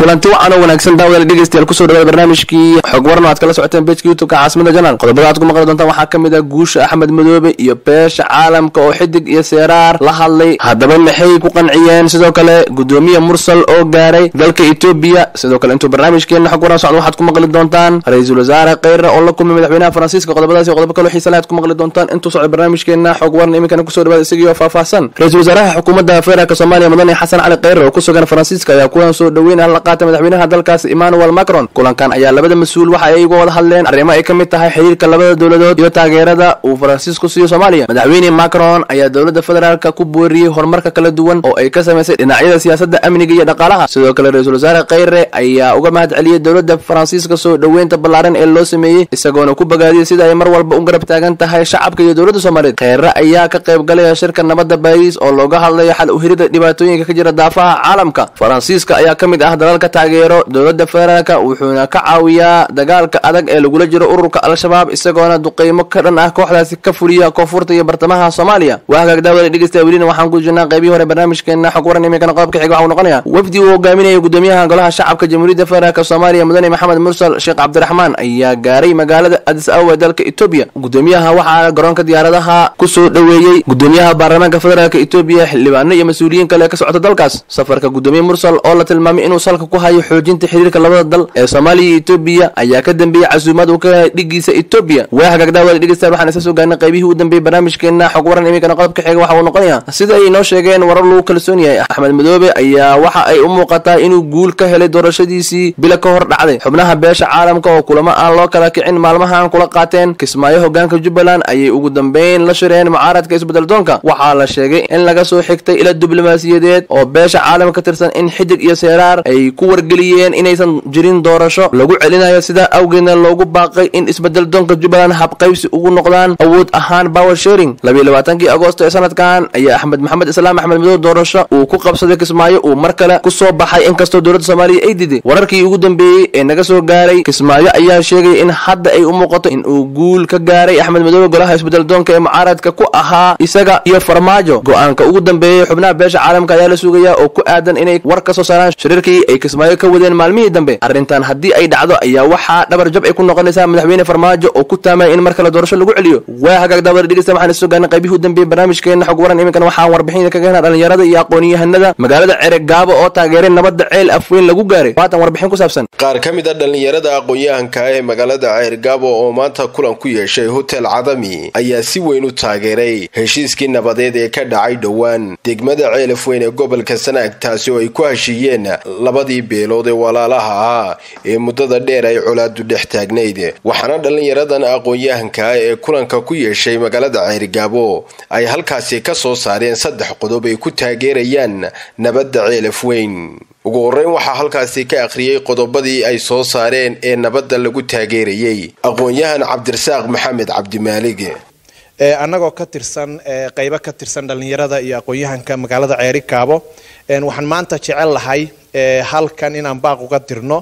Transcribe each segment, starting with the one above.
kulanti wacan oo wanaagsan daawadaal dhegeystayaal kusoo dhawaada barnaamijkii xog waran oo aad kala socoteen bejka youtubeka caasimada janaal qodobada aad ku maqli doontaan waxaa ka mid ah guusha axmed madoobe iyo beesha caalamka oo xidig iyo seeraar la hadlay haddaba maxay ku qanciyeen sidoo kale gudoomiye mursal oo gaaray dalka etoobiya sidoo kale intuu barnaamijkeena xog waran socdo waxaad ku maqli doontaan ra-iisul wasaare kheyre oo la kulmay madaxweynaha faransiiska qodobadaas iyo qodobo kaloo xiisa leh aad ku maqli doontaan intuu socdo barnaamijkeena xog waran iminkana kusoo dhawaada isagiioo faahfaahsan ra-iisul wasaaraha xukuumadda federaalk soomaaliya mudane xasan cali kheyre oo ku sugan faransiiska ayaa kulan soo dhaweyn ah la qaatay madaxweynaha dalkaasi emmanuel macron kulankan ayaa labada mas-uul waxa ay uga wada hadleen arrimo ay ka mid tahay xiriirka labada dowladood iyo taageerada uu faransiisku siiyo soomaaliya madaxweyne macron ayaa dowladda federaalka ku booriyey horumarka kala duwan oo ay ka samaysay dhinacyada siyaasadda amniga iyo dhaqaalaha sidoo kale ra-iisul wasaare kheyre ayaa uga mahad celiyey dowladda faransiiska soo dhoweynta ballaaran ee loo sameeyey isagoona ku bogaadiyey sida ay mar walba u garab taagan tahay shacabka iyo dowladda soomaaliyeed kheyre ayaa ka qayb galaya shirka nabadda baariis oo looga hadlayo xal uhirida dhibaatooyinka ka jira daafaha caalamka faransiiska ayaa ka mid ah dalalka taageero dowladda federaalka wuxuuna ka caawiyaa dagaalka adag ee lagula jiro ururka al-shabaab isagoona duqeymo ka dhan ah kooxdaasi ka fuliya koonfurta iyo bartamaha soomaaliya waa hagaag daawada dhegeysta welina waxaan ku jirnaa qaybihii hore barnaamijkeena xog waran iminkana qodobka xiga waxuu noqonaya wafdi uu hogaaminaya gudoomiyaha golaha shacabka jamhuuriyadda federaalk soomaaliya mudane maxamed mursal sheekh cabdiraxmaan ayaa gaaray magaalada adis ababa ee dalka etoobiya gudoomiyaha waxaa garoonka diyaaradaha kusoo dhoweeyey gudoomiyaha baarlamaanka federaalk etoobiya xildhibaano iyo mas-uuliyiin kale ka socota dalkaas safarka gudoomiye mursal oo la tilmaamay inuu salka ku hayo xoojinta xiriirka labada dal ee soomaaliya iyo etoobiya ayaa ka dambeeyey casuumad uu ka helay dhigiisa etoobiya waa hagaag daawada dhegeystayaal waxaan isa soo gaarnay qaybihii u dambeeyey barnaamijkeena xog waran iminkana qodobka xiga waxa uu noqonaya sida ay noo sheegeen warar lagu kalsoon yahay axmed madoobe ayaa waxa ay u muuqataa inuu guul ka helay doorashadiisii bila ka hor dhacday xubnaha beesha caalamka oo kulamo aan loo kala kicin maalmahan kula qaateen kismaayo hogaanka jubbaland ayay ugu dambeyn la shireen mucaaradka isbedeldoonka waxaa la sheegay in laga soo xigtay ila diblomaasiyadeed oo beesha caalamka ka tirsan in xidig iyo seeraar ay ku wargeliyeen inaysan jirin doorasho lagu celinayo sidaa awgeedna loogu baaqay in isbedeldoonka jubbaland habqaybsi ugu noqdaan awood ahaan power sharing labiiy labaatankii agoosto ee sanadkan ayaa axmed maxamed islaam axmed madoobe doorasho uu ku qabsaday kismaayo uu mar kale ku soo baxay inkastoo dowladda soomaaliya ay diday wararkii ugu dambeeyey ee naga soo gaaray kismaayo ayaa sheegay in hadda ay u muuqato in uu guul ka gaaray axmed madoobe golaha isbedeldoonka ee mucaaradka ku ahaa isaga iyo farmaajo go-aanka ugu dambeeyey xubnaha beesha caalamka ayaa la sugaya oo ku aadan inay war ka soo saaraan shiriirkii ay kismaayo ka wadeen maalmihii dambe arrintan haddii ay dhacdo ayaa waxaa dhabar jab ay ku noqonaysaa madaxweyne farmaajo oo ku taamaya in mar kale doorasho lagu celiyo waa hagaag daawada dhegeysta waxaan isoo gaarnay qaybihii u dambeeyey barnaamijkeena xog waran iminkana waxaan warbixin kaga helnaa dhalinyarada iyo aqoon-yahanada magaalada cereg gaabo oo taageeray nabadda ceel afweyn lagu gaaray waatan warbixin ku saabsan qaar ka mid a dhallinyarada aqoon-yahanka ee magaalada ceergaabo oo maanta kulan ku yeeshay hotel cadami ayaa si weyn u taageeray heshiiskii nabadeed ee ka dhacay dhowaan degmada ceel afweyn ee gobolka sanaag taasi oo ay ku heshiiyeen labadii beelood ee walaalaha ahaa ee muddada dheer ay colaadu dhex taagnayd waxaana dhallinyaradan aqoon-yahanka ee kulanka ku yeeshay magaalada ceergaabo ay halkaasi ka soo saareen saddex qodob ay ku taageerayaan nabadda ceel afweyn ugu horreyn waxaa halkaasi ka akhriyey qodobadii ay soo saareen ee nabadda lagu taageerayey aqoon-yahan cabdirasaaq maxamed cabdimaalig annagoo ka tirsan qaybo ka tirsan dhallinyarada iyo aqoon-yahanka magaalada ceeri kaabo waxaan maanta jecel lahay halkan inaan baaq uga dirno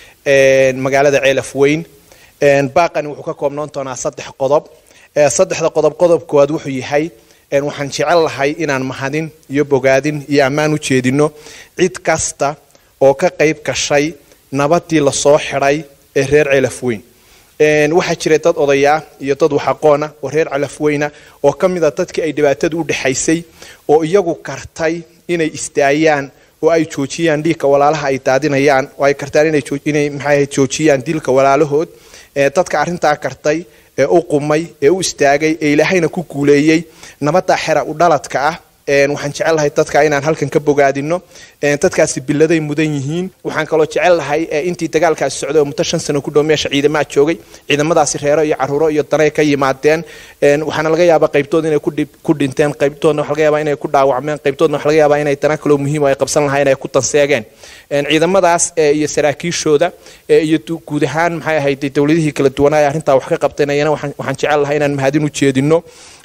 magaalada ceel afweyn baaqani wuxuu ka koobnoon doonaa saddex qodob saddexda qodob qodob koowaad wuxuu yahay waxaan jecel lahay inaan mahadin iyo bogaadin iyo ammaan u jeedino cid kasta oo ka qayb gashay nabadii lasoo xidhay ee reer celafweyn waxaa jiray dad odayaa iyo dad waxaqoona oo reer calafweyna oo ka mid a dadkii ay dhibaatadu u dhexaysay oo iyagu kartay inay istaayaan oo ay joojiyaan dhiigka walaalaha ay daadinayaan oo ay kartaan inay maxay joojiyaan dilka walaalahood dadka arrintaa kartay ee u qumay ee u istaagay ee ilaahayna ku guuleeyey nabadda xera u dhaladka ah waxaan jecel lahay dadka inaan halkan ka bogaadino dadkaasi biladay mudan yihiin waxaan kaloo jecel lahay intii dagaalkaasi socday oo muddo shan sano ku dhow meesha ciidamaha joogay ciidamadaasi reero iyo caruuro iyo danay ka yimaadeen waxaana laga yaabaa qaybtood inay ku dhinteen qaybtoodna waxa laga yaabaa inay ku dhaawacmeen qaybtoodna waxa laga yaabaa inay dana kaloo muhiim oo ay qabsan lahayn ay ku tanseegeen ciidamadaas iyo saraakiishooda iyo guud ahaan maxay ahayd dowladihii kala duwanaa ee arrintaa wax ka qabteen ayana waxaan jecel lahay inaan mahadin u jeedino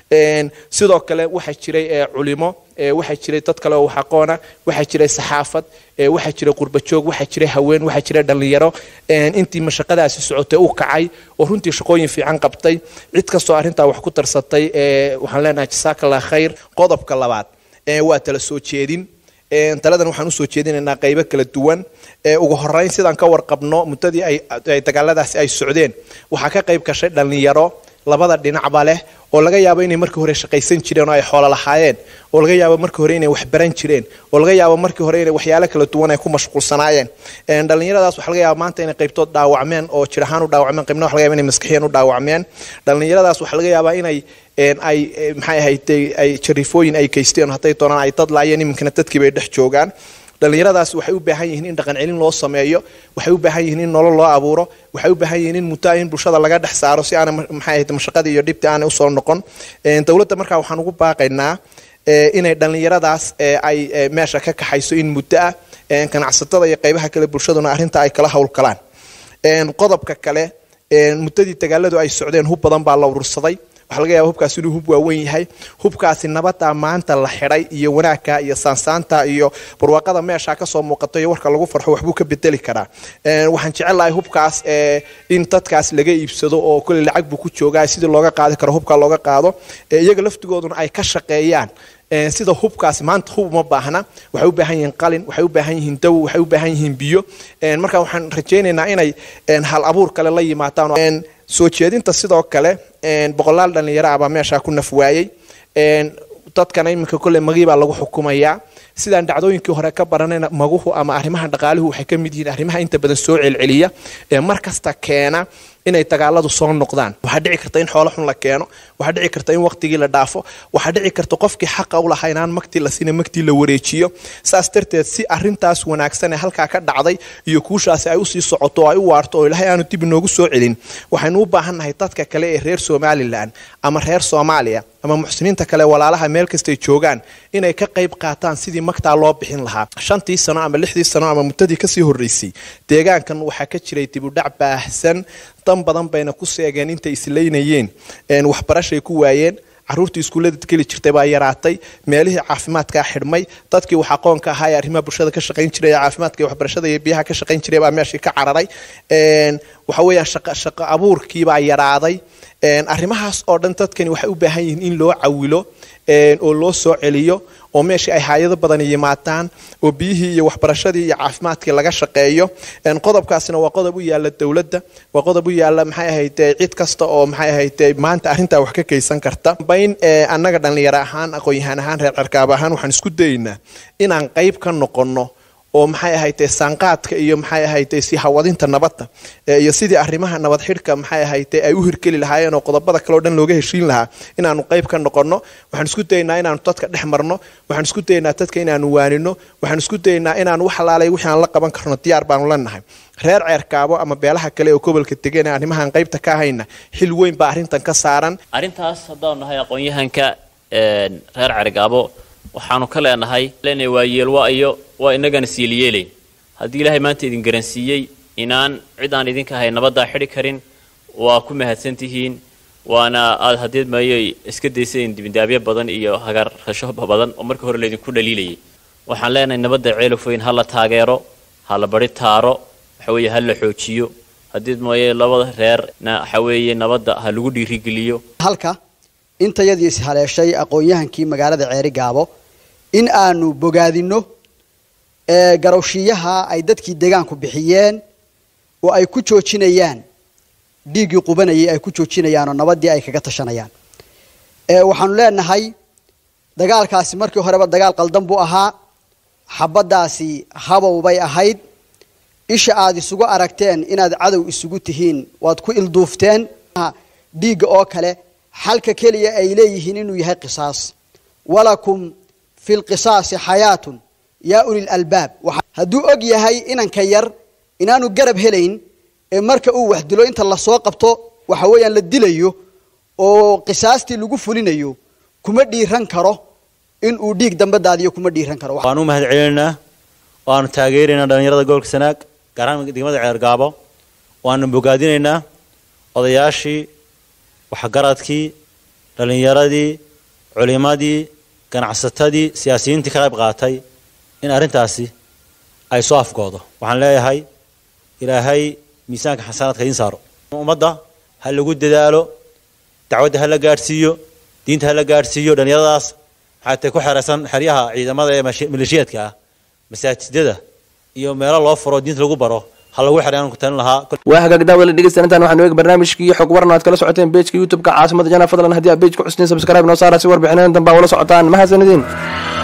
sidoo kale waxaa jiray culimo waxaa jiray dad kale oo wax aqoona waxaa jiray saxaafad waxaa jiray qurbajoog waxaa jiray haween waxaa jiray dhallinyaro intii mashaqadaasi socotay u kacay oo runtii shaqooyin fiican qabtay cid kastoo arrintaa wax ku tarsatay waxaan leenahay jasaakallah khayr qodobka labaad waa tala soo jeedin taladan waxaan usoo jeedinaynaa qaybo kala duwan ugu horeyn sidaan ka warqabno muddadii ay dagaaladaasi ay socdeen waxaa ka qayb gashay dhallinyaro labada dhinacba leh oo laga yaabo inay markii hore shaqaysan jireen oo ay xoolo lahaayeen oo laga yaabo markii hore inay waxbaran jireen oo laga yaabo markii hore inay waxyaalo kala duwan ay ku mashquulsanaayeen dhallinyaradaas waxa laga yaaba maanta inay qaybtood dhaawacmeen oo jir ahaan u dhaawacmeen qaybna waxa laga yaba inay maskixiyan u dhaawacmeen dhallinyaradaas waxaa laga yaabaa inay ay maxay ahayd ay jariifooyin ay geysteen hadday doonaan ay dad laayeen iminkana dadkii bay dhex joogaan dhallinyaradaas waxay u baahan yihiin in dhaqan celin loo sameeyo waxay u baahan yihiin in nolol loo abuuro waxay u baahan yihiin in muddo in bulshada laga dhex saaro si aana maxay ahayd mashaqadii iyo dhibtii aanay usoo noqon dowladda markaa waxaan ugu baaqaynaa inay dhallinyaradaas ay meesha ka kaxayso in muddo ah ganacsatada iyo qaybaha kale bulshaduna arrinta ay kala howlgalaan qodobka kale muddadii dagaaladu ay socdeen hub badan baa la urursaday waxaa laga yaba hubkaasi inuu hub waaweyn yahay hubkaasi nabada maanta la xidhay iyo wanaagka iyo saansaanta iyo barwaaqada meesha kasoo muuqato iyo warka lagu farxo waxbuu ka bedeli karaa waxaan jecelahay hubkaas in dadkaas laga iibsado oo kole lacag buu ku joogaa sidii looga qaadi karo hubka looga qaado iyaga laftigooduna ay ka shaqeeyaan sida hubkaasi maanta hub uma baahna waxay u baahan yihiin qalin waxay u baahan yihiin dawo waxay u baahan yihiin biyo marka waxaan rajaynaynaa inay hal abuur kale la yimaadaan soo jeedinta sidoo kale boqolaal dhallinyaro ah baa meeshaa ku naf waayey dadkana iminka kolle magii baa lagu xukumayaa sidaan dhacdooyinkii hore ka baranayna maguhu ama arrimaha dhaqaaluhu waxay ka mid yihiin arrimaha inta badan soo celceliya ee mar kasta keena inay dagaaladu soo noqdaan waxaa dhici karta in xoolo xun la keeno waxaa dhici karta in waqtigii la dhaafo waxaa dhici karta qofkii xaqa u lahaa inaan magtii la siina magtii la wareejiyo saas darteed si arintaas wanaagsan ee halkaa ka dhacday iyo kuushaasi ay usii socoto oo ay u waarto oo ilaahay aanu dib inoogu soo celin waxaynu u baahannahay dadka kale ee reer somalilan ama reer soomaaliya ama muxsiniinta kale walaalaha meel kastay joogaan inay ka qayb qaataan sidii magtaa loo bixin lahaa shantii sano ama lixdii sano ama muddadii kasii horreysay deegaankan waxaa ka jiray dibudhac baahsan dan badan bayna ku seegeen intay islaynayeen waxbarashay ku waayeen caruurtii iskuullada geli jirtay baa yaraatay meelihii caafimaadkaa xidhmay dadkii wax aqoonka ahaa ee arrimaha bulshada ka shaqayn jiray ee caafimaadka iyo waxbarashada iyo biyaha ka shaqayn jiray baa meeshii ka cararay waxa weeyaan shaqo shaqo abuurkiibaa yaraaday arrimahaas oo dhan dadkani waxay u baahan yihiin in loo cawilo oo loo soo celiyo oo meeshii ay haayado badan yimaadaan oo biyihii iyo waxbarashadii iyo caafimaadkii laga shaqeeyo qodobkaasina waa qodob u yaala dowladda waa qodob u yaala maxay ahayd cid kasta oo maxay ahayd maanta arrintaa wax ka geysan karta bayn annaga dhallinyaro ahaan aqoon-yahaan ahaan reer cerkaab ahaan waxaan isku dayaynaa inaan qayb ka noqonno oo maxay ahayde saanqaadka iyo maxay ahayde si hawadinta nabadda iyo sidii arrimaha nabad xidhka maxay ahayde ay u hirgeli lahaayeen oo qodobada kale o dhan looga heshiin lahaa inaanu qayb ka noqonno waxaan isku dayaynaa inaanu dadka dhex marno waxaan isku dayaynaa dadka inaanu waanino waxaan isku dayaynaa inaanu wax alaalay wixii aan la qaban karno diyaar baanu leenahay reer ceerkaabo ama beelaha kale oo gobolka degan ee arrimahan qaybta ka hayna xil weyn baa arrintan ka saaran arrintaas haddaanu nahay aqoon-yahanka reer ceergaabo waxaanu ka leenahay lena waa yeelwa iyo waa inagana siiliyeelayn haddii ilaahay maanta idin garansiiyey inaan cid aan idinka ahay nabaddaa xidhi karin waa ku mahadsan tihiin waana aad hadeed maayay iska dayseen dibindaabyo badan iyo hagarrasho badan oo markii hore laydinku dhaliilayay waxaan leenahay nabadda ceelofweyn ha la taageero ha la bari taaro waxa weeye ha la xoojiyo hadeed maaye labada reerna waxa weeye nabadda ha lagu dhiirigeliyo halka intayadii ishaleeshay aqoon-yahankii magaalada ceeri gaabo in aanu bogaadino garowshiyaha ay dadkii deegaanku bixiyeen oo ay ku joojinayaan dhiiggii qubanayay ay ku joojinayaan oo nabadii ay kaga tashanayaan waxaanu leenahay dagaalkaasi markii horeba dagaal qaldan buu ahaa xabaddaasi habow bay ahayd isha aad isugu aragteen inaad cadow isugu tihiin waad ku ilduufteen dhiigga oo kale xalka keliya ay leeyihiin inuu yahay qisaas walakum fi lqisaasi xayaatun yaa uli lalbaab hadduu og yahay inanka yar inaanu garab helayn ee marka uu wax dilo inta lasoo qabto waxa weeyaan la dilayo oo qisaastii lagu fulinayo kuma dhiiran karo in uu dhiig dambe daadiyo kuma dhiiran karo waan u mahad celinaynaa waanu taageeraynaa dhallinyarada gobolka sanaag gaar ahaan degmada ceergaabo waanu bogaadinaynaa odayaashii waxgaradkii dhallinyaradii culimadii ganacsatadii siyaasiyiintii ka qayb qaatay in arrintaasi ay soo afgoodo waxaan leeyahay ilaahay miisaanka xasanaadka idiin saaro ummadda ha lagu dadaalo dacwadda ha la gaadhsiiyo diinta ha la gaadhsiiyo dhallinyaradaas waxaa tay ku xeraysan xeryaha ciidamada ee maleeshiyaadka ah masaajidada iyo meelo loo furo diinta lagu baro ha lagu xidhay aan ku talin lahaa waa hagaag daawada dhegeysta intaan waxaanu eegi barnaamijkii xog waran aad kala socoteen pejka youtube-ka caasimada jana fadlan haddii aad pejka xusniin subscribe noo saara si warbixineen danbaa ula socotaan mahadsanidin